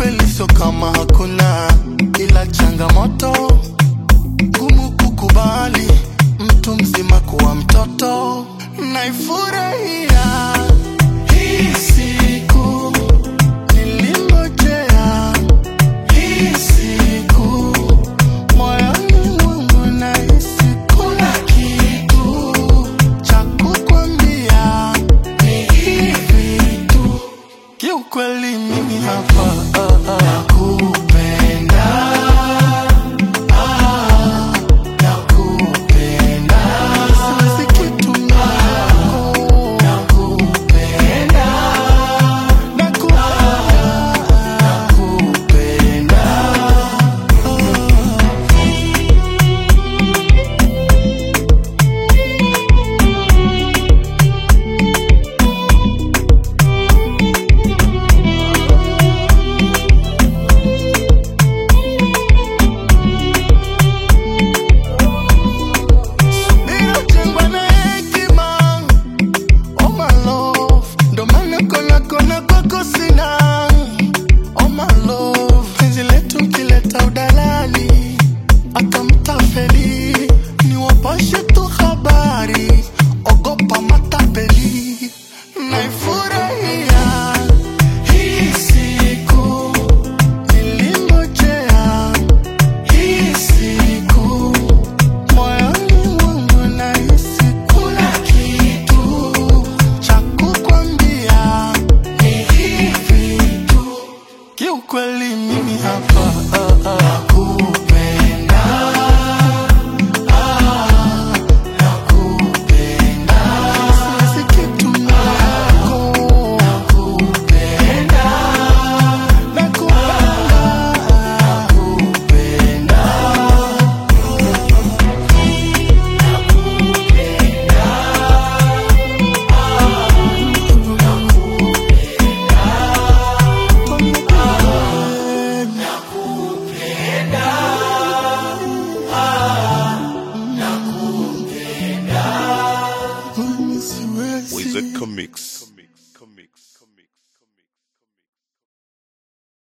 Kiukweli sio kama hakuna, ila changamoto ngumu kukubali mtu mzima kuwa mtoto. Naifurahia hii siku nilingojea, hii siku moyoni mwangu nahisi kuna kitu cha kukwambia, ni hivi tu kiukweli mimi hapa ah, ah, nakupenda ah, nakupenda siwezi kitumia yako nakupenda nakupenda nakupenda Ilojengwa na hekima Oh my love, ndo maana kona kona kwako sina. Oh my love, penzi letu kileta udalali, akamtafeli ni wapashe tu habari, ogopa matapeli. Naifurahia hii siku nilingojea, hii siku moyoni mwangu nahisi kuna kitu cha kukwambia, ni hivi tu kiukweli mimi hapa ah, ah,